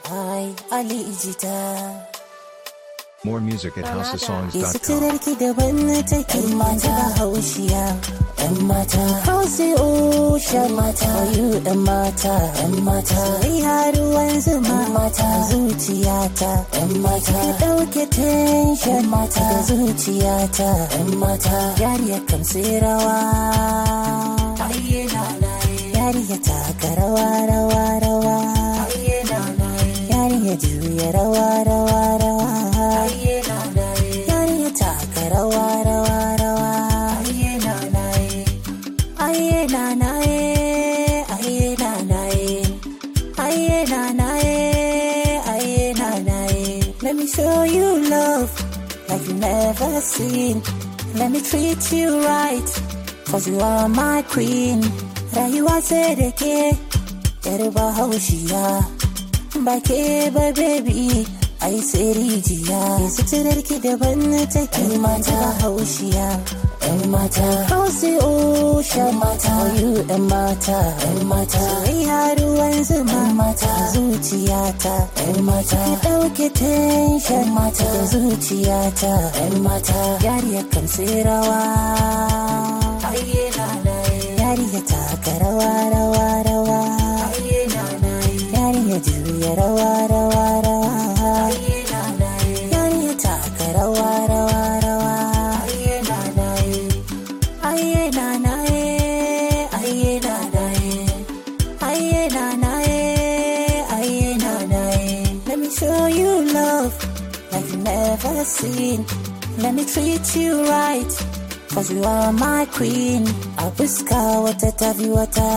Ai, Ali Ijita. More music at Ke housesongs.com. suturarki daban na take ‘yan mata haushiya, ‘yan mata hausi usha mata you ‘yan mata, ‘yan mata iya ruwan zuma mata zuciyata, ‘yan mata ki ɗauke tension mata da zuciyata, ‘yan mata yariya kan sai rawa. Yariya taka rawa rawa rawa. Yariya juya rawa rawa rawa. Yariya taka rawa rawa rawa. Aye na na ye, aye na na ye, aye na na ye, aye na na ye. Let me show you love like you never seen. Let me treat you right, cause you are my queen. Rayuwa sai da ke, yar bahaushiya. Ba ke ba baby, ai sai rijiya. Suturar ki daban na take mata haushiya. ‘Yan mata, hausi usha mata, you ‘yan mata, ‘yan mata, iya ruwan zuma mata, zuciyata, ‘yan mata, ki ɗauke tension mata, da zuciyata, ‘yan mata, yariya kan sai rawa. Yariya taka rawa rawa rawa. Yariya juya rawa rawa rawa. Yariya taka rawa rawa rawa. Aye na na ye, aye na na ye, aye na na ye, aye na na ye. Let me show you love like you never seen. Let me treat you right, cause you are my queen. A fuska wata tafi wata,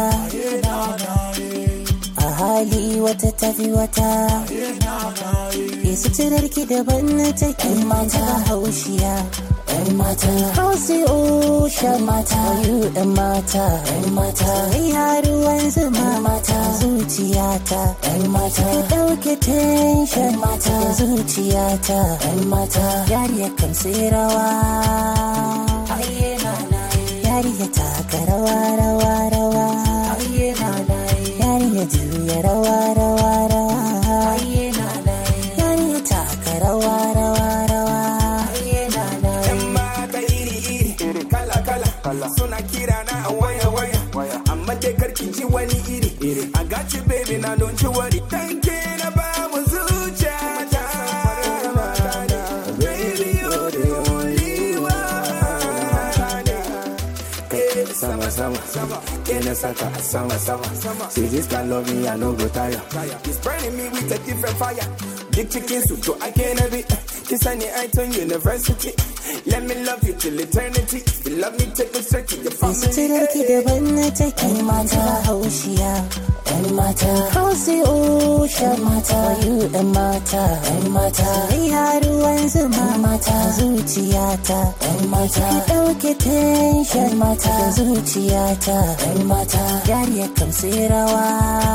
a hali wata tafi wata. Yesu cirarki daban na take mata haushiya. ‘Yan mata, hausi usha mata, you ‘yan mata, ‘yan mata, iya ruwan zuma mata, zuciyata, ‘yan mata, ki ɗauke tension mata, da zuciyata, ‘yan mata, yariya kan sai rawa. Yariya taka rawa rawa rawa. Yariya juya rawa rawa rawa. Yariya taka rawa rawa rawa. Yan mata iri-iri, kala-kala, suna kira na a waya-waya. Amma dai karki ji wani iri. I got you baby na don't you worry. Thank you na ba mu zuciyata. Baby you're the only one. Eh, Sama sama, kena saka a sama sama. See this kind love me I no go tire. It's burning me with a different fire. Big chicken soup, so I can't have it. This honey I turn university. Let me love you till eternity. You love me, take me straight to your Yesu family. cirarki daban na take mata haushiya. ‘Yan mata, hausi usha mata, you ‘yan mata, ‘yan mata, iya ruwan zuma mata, zuciyata, ‘yan mata, ki ɗauke tension mata, da zuciyata, ‘yan mata, yariya kan sai rawa.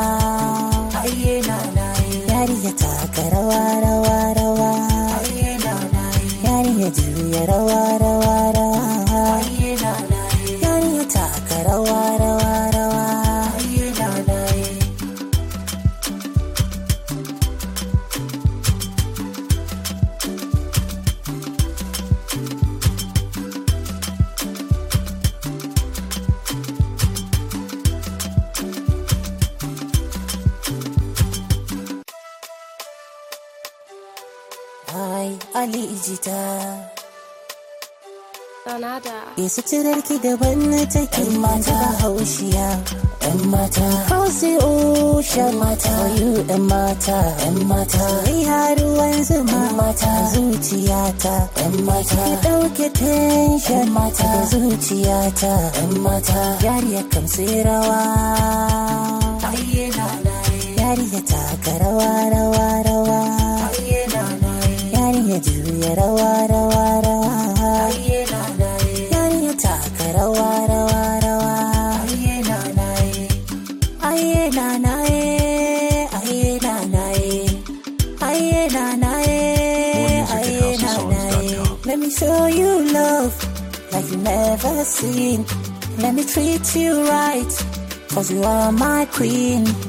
Yariya taka rawa rawa rawa. Yariya juya rawa rawa rawa. Yariya taka rawa rawa rawa. Ai, Ali Ijita. Sanada. Yesu cirarki daban na take mata haushiya. ‘Yan mata, hausi usha mata, you ‘yan mata, ‘yan mata, iya ruwan zuma mata, zuciyata, ‘yan mata, ki ɗauke tension mata, da zuciyata, ‘yan mata, yariya kan sai rawa. Yariya taka rawa rawa rawa. Yariya juya rawa rawa rawa. Yariya taka rawa rawa rawa. Aye na na ye, aye na na ye, aye na na ye, More music at aye na na ye. housesongs.com. Let me show you love like you never seen. Let me treat you right, cause you are my queen.